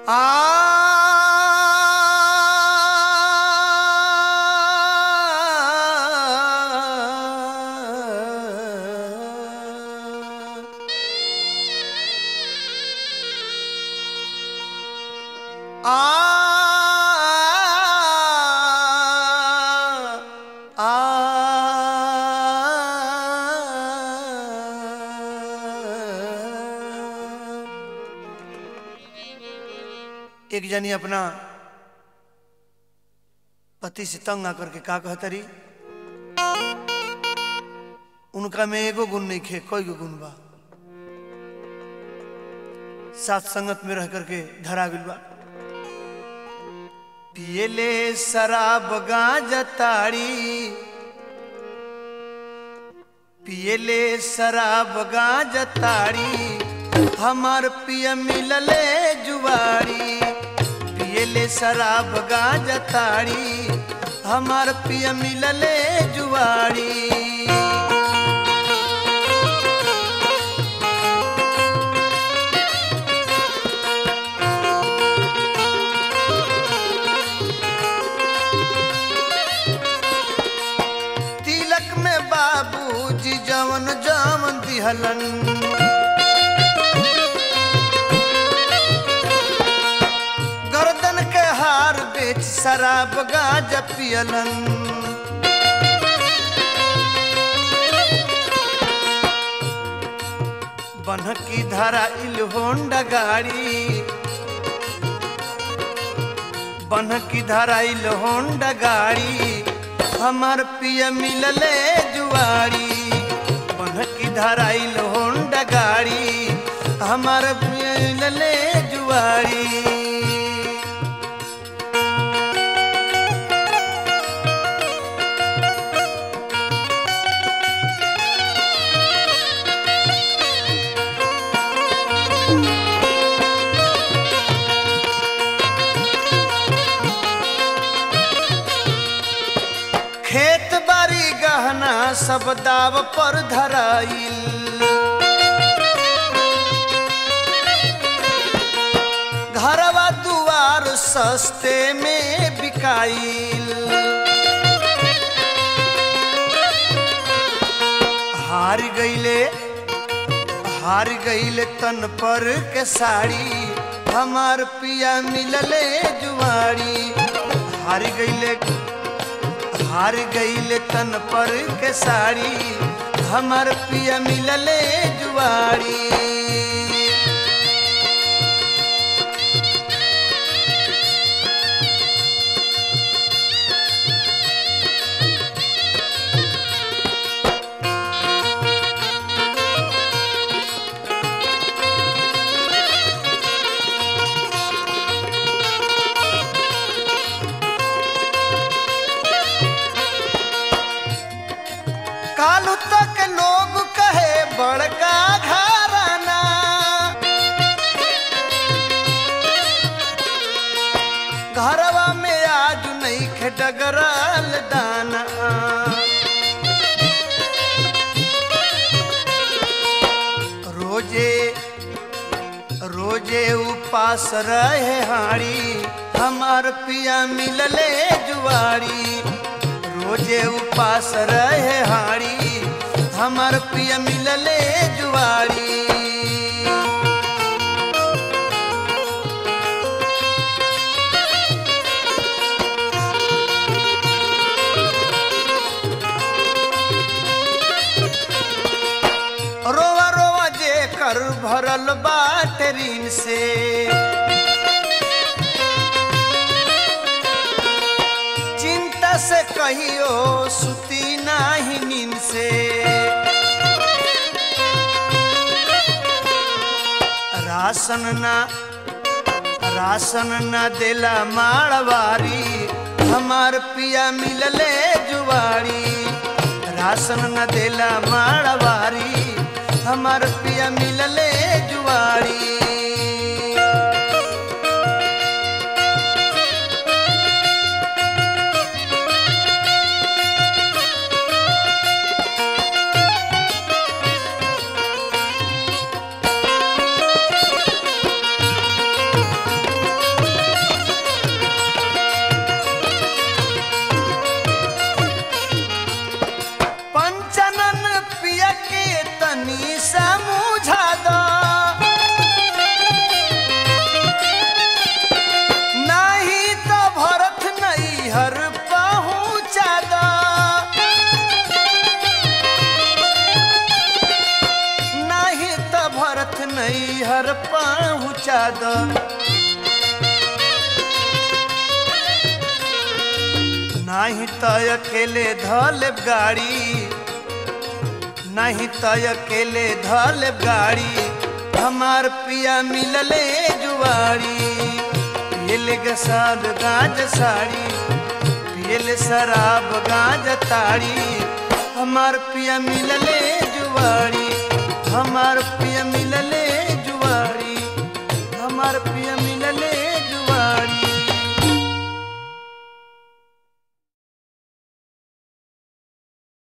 आ एक जनी अपना पति से तंग आकर के का कहतरी उनका में एगो गुण नहीं खे कोई गो गुण बा साथ संगत में रह करके धरा गइल बा पियले शराब गांजा ताड़ी पियले शराब गांजा ताड़ी हमार पिय मिलले जुवाड़ी पियले शराब गांजा ताड़ी हमार पिय मिलले जुवाड़ी तिलक में बाबूजी जवन जवन दिहलन गर्दन के हार बेच शराब गांजा पियलन बनकी धरा इल होंडा गाड़ी बनकी धरा इल होंडा गाड़ी हमार पिय मिलले जुआरी बनकी धरा इल होंडा गाड़ी हमार पिय मिलले जुआरी खेत बाड़ी गहना सब दाव पर धराइल घरवा दुआर सस्ते में बिकाइल हार गईले हार गईले तन पर के साड़ी हमार पिया मिलले जुआरी हार गईले हार गईले तन पर के साड़ी हमार पिया मिलले जुआरी कालू तक लोग कहे बड़का घराना घरवा में आज नहीं खे डगरल दाना रोजे रोजे उपास रहे हाड़ी हमार पिया मिलले जुआरी रोजे उपास रहे हाड़ी हमार पिया मिलले जुआरी रोवा रोवा जे कर भरल बाट ऋण से चिंता से कहियो सुती नाही नींद से राशन ना राशन न देला माड़वारी हमार पिया मिलले जुवारी राशन न देला माड़वारी हमार पिया मिलले जुवारी पहुँचा दो नाही तो अकेले धल गाड़ी नहीं तो अकेले धल गाड़ी हमार पिया मिलले जुआरी पियले गसाद गाज साड़ी पियले शराब गाज ताड़ी हमार पिया मिलले जुआरी हमार पिया मिलले जुआरी हमार पिया मिलले जुआरी